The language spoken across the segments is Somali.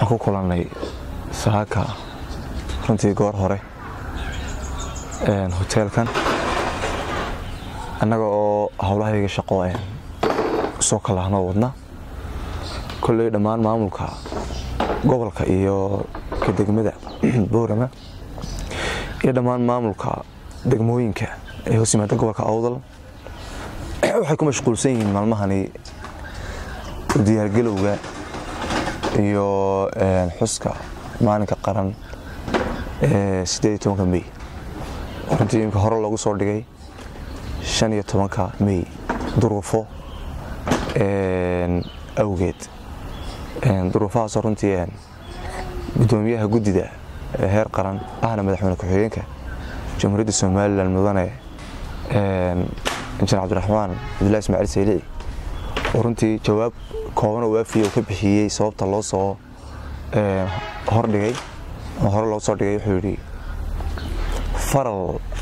waxaan ku kulannay saaka runtii goor hore hoteelkan annaga oo howlahayga shaqo soo kalahnoo wadna kolley dhammaan maamulka gobolka iyo ka degmada boorama iyo dhammaan maamulka degmooyinka ee hoos yimaada gobolka awdal waxay ku mashquulsan yihiin maalmahani diyaargalowga iyo xuska maalinka qaran ee sideed tobanka mey runtii imka hore loogu soo dhigay shan iyo tobanka mey duruufo awgeed duruufahaasoo runtii gudoomiyaha guddida ee heer qaran ahna madaxweyne ku-xigeenka jamhuuriyadda somalilan mudane injineer cabdiraxmaan cabdullahi ismaaciil saylici oo runtii jawaab kooban oo waafiya uu ka bixiyey sababta loo soo hordhigay oo hore loo soo dhigay wuxuu yidhi faral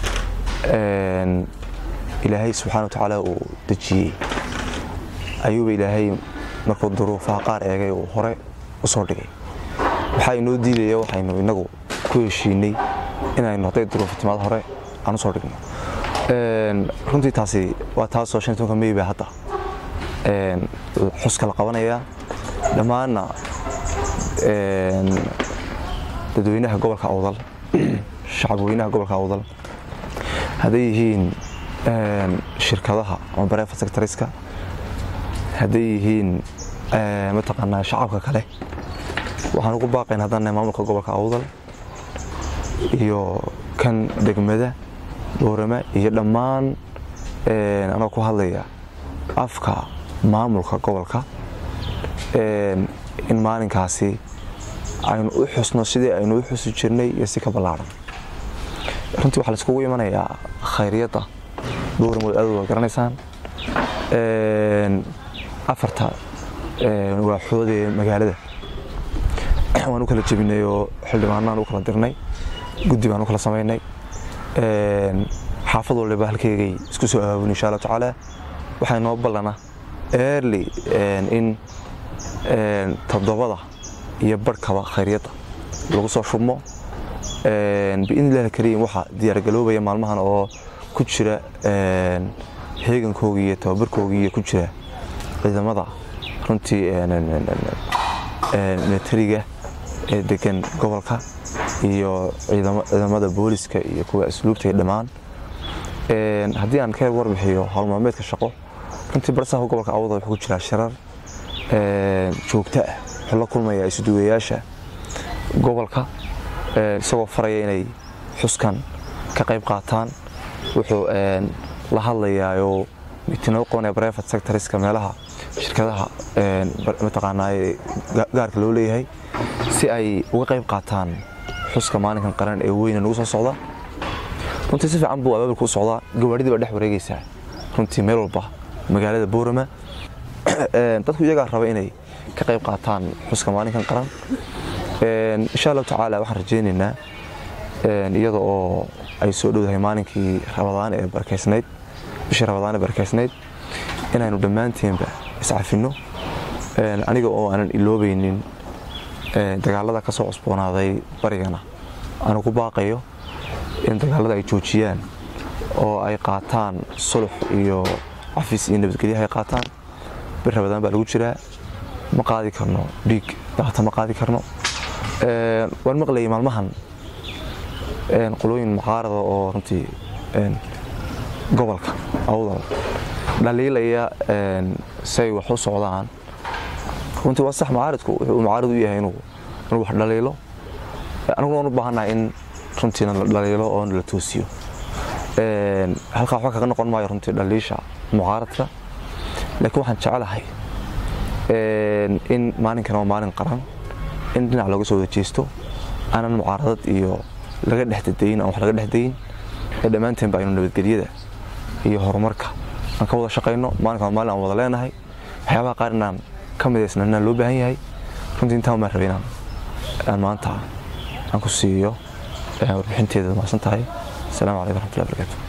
ilaahay subxana wa tacaala uu dejiyey ayuuba ilaahay markuu duruufaha qaar eegay uu hore u soo dhigay waxaa inoo diidaya waxaynu inagu ku heshiinay inaynu hadday duruufa timaad hore aan u soo dhigno runtii taasi waa taasoo shan tobanka mey baa hadda xuska la qabanayaa dhammaanna dadweynaha gobolka awdal shacabweynaha gobolka awdal hadday yihiin shirkadaha ama bareefa sectoriska hadday yihiin mataqaanaa shacabka kale waxaan ugu baaqayn haddana maamulka gobolka awdal iyo kan degmada boorama iyo dhammaan anoo ku hadlaya afka maamulka gobolka in maalinkaasi aynu u xusno sidii aynu u xusi jirnay iyo si ka ballaaran runtii waxaa laiskugu imanayaa khayriyadda booramood aad waa garanaysaan afarta waaxoodee magaalada waan u kala jebinay oo xildhibaanaan u kala dirnay guddi baan u kala samaynay xaafad waliba halkeygay isku soo abaabun insha allah tacaala waxaa inoo ballana early in toddobada iyo barhkaba khayryadda lagu soo shubmo biidni illahi alkariim waxaa diyaargaloobaya maalmahan oo ku jira heegankoogii iyo tababarkoogii ku jira ciidamada runtii militariga ee degan gobolka iyo ciidamada booliska iyo kuwa asluubta dhammaan haddii aan ka warbixiyo howlmaalmeedka shaqo runtii barsaha gobolka awda wuxuu ku jiraa shirar joogto ah wuxuu la kulmaya isuduwayaasha gobolka isagoo faraya inay xuskan ka qayb qaataan wuxuu la hadlayaayoo mitino qoonee brivate sectoriska meelaha shirkadaha mataqaanaaye gaarka loo leeyahay si ay uga qayb qaataan xuska maalinkan qaran ee weyna nagu soo socda runtii si fiican buu abaabulka u socdaa gawaadhidii baa dhex wareegaysaa runtii meel walba magaalada boorama dadku iyagaa raba inay ka qayb qaataan xuska maalinkan qaran insha allahu tacaala waxaan rajaynaynaa iyada oo ay soo dhowdahay maalinkii rabadaan ee barkeysnayd bishii rabadaan ee barkeysnayd inaynu dhammaanteenba iscafinno aniga oo aanan iloobaynin dagaalada ka soo cusboonaaday barigana aanu ku baaqayo in dagaalada ay joojiyaan oo ay qaataan sulux iyo cafis iyo nabadgelyaha ay qaataan bir rabadaan baa lagu jiraa ma qaadi karno dhiig daata ma qaadi karno waan maqlayay maalmahan qolooyin mucaarada oo runtii gobolka awdal dhaliilaya say wax u socdaan runtii waa sax mucaaridku wuxuu mucaarid u yahay inuu wax dhaliilo aniguna waan u baahannahay in runtiina la dhaliilo oo la toosiyo halkaa waxba kaga noqon maayo runtii dhaliisha mucaaradka laakiin waxaan jecelahay in maalinkan waa maalin qaran in dhinac looga soo wada jeesto aanan mucaaradad iyo laga dhexdadayin aan wax laga dhexdayin ee dhammaanteenba aynu nabadgelyada iyo horumarka aan ka wada shaqayno maalinkan waa maalin aan wada leenahay waxyaabaha qaar inaan ka midaysna inaan loo baahan yahay runtii intaan maan rabay inaan aan maanta aan ku siiyo warbixinteeda mahadsan tahay asalaamu calaykum raxmatullahi barakaatu